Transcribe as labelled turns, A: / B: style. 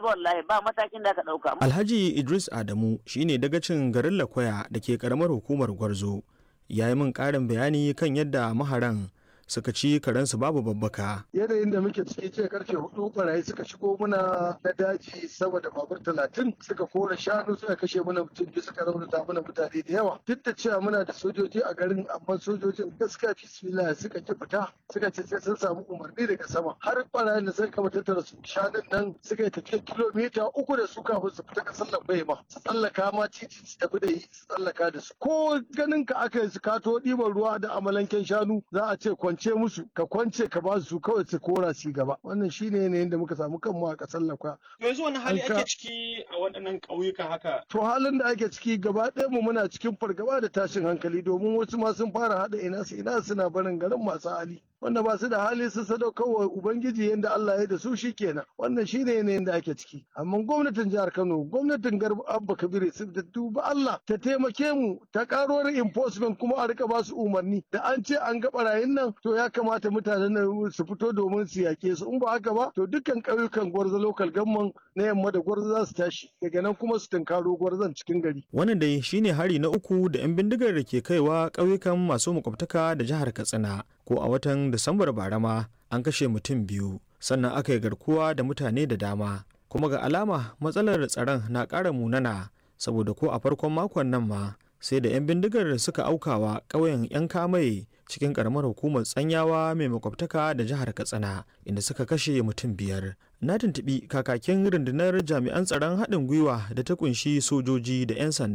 A: wallahi ba matakin da aka ɗauka.
B: Alhaji Idris Adamu shine dagacin garin Lakwaya da ke karamar hukumar Gwarzo. Ya yi min ƙarin bayani kan yadda maharan suka ci karensu babu babbaka.
C: Yanayin da muke ciki ce karfe hudu barayi suka shigo muna na daji saboda babur talatin suka kora shanu suka kashe mana mutum biyu suka raunata mana mutane da yawa. Duk da cewa muna da sojoji a garin amma sojojin gaskiya fisfila suka ki fita suka ce sai sun samu umarni daga sama. Har barayin da suka kama tattara su shanun nan suka yi tafiya kilomita uku da su kafin su fita kasar lambai ma. Su tsallaka ma titi su tafi da yi su tsallaka da su. Ko ganin ka aka yi su kato ɗiban ruwa da amalanken shanu za a ce kwanci kwance musu ka kwance ka ba su kawai su kora su gaba wannan shine yanayin da muka samu kanmu a kasar lakwa
D: yanzu wani hali ake ciki a waɗannan ƙauyuka haka
C: to halin da ake ciki gaba ɗaya mu muna cikin fargaba da tashin hankali domin wasu ma sun fara haɗa ina su ina suna barin garin masu hali wanda ba su da hali su sadaukar wa ubangiji yadda Allah ya da su kenan wannan shine yanayin da ake ciki amma gwamnatin jihar Kano gwamnatin Garba Abba Kabir sun da duba Allah ta taimake mu ta karo enforcement kuma a rika ba su umarni da an ce an ga barayin nan to ya kamata mutanen nan su fito domin su yake su in ba haka ba to dukkan ƙauyukan gwarza local government na yamma da gwarza za su tashi daga nan kuma su tunkaro gwarzan cikin gari
B: Wannan dai shine hari na uku da 'yan bindigar da ke kaiwa ƙauyukan masu makwabtaka da jihar Katsina ko a watan Disambar bara ma an kashe mutum biyu sannan aka yi garkuwa da mutane da dama kuma ga alama matsalar tsaron na ƙara munana saboda ko a farkon makon nan ma sai da 'yan bindigar suka aukawa ƙauyen 'yan kamai cikin ƙaramar hukumar tsanyawa mai makwabtaka da jihar katsina inda suka kashe mutum biyar na tuntuɓi kakakin rundunar jami'an tsaron haɗin gwiwa da ta kunshi sojoji da 'yan sanda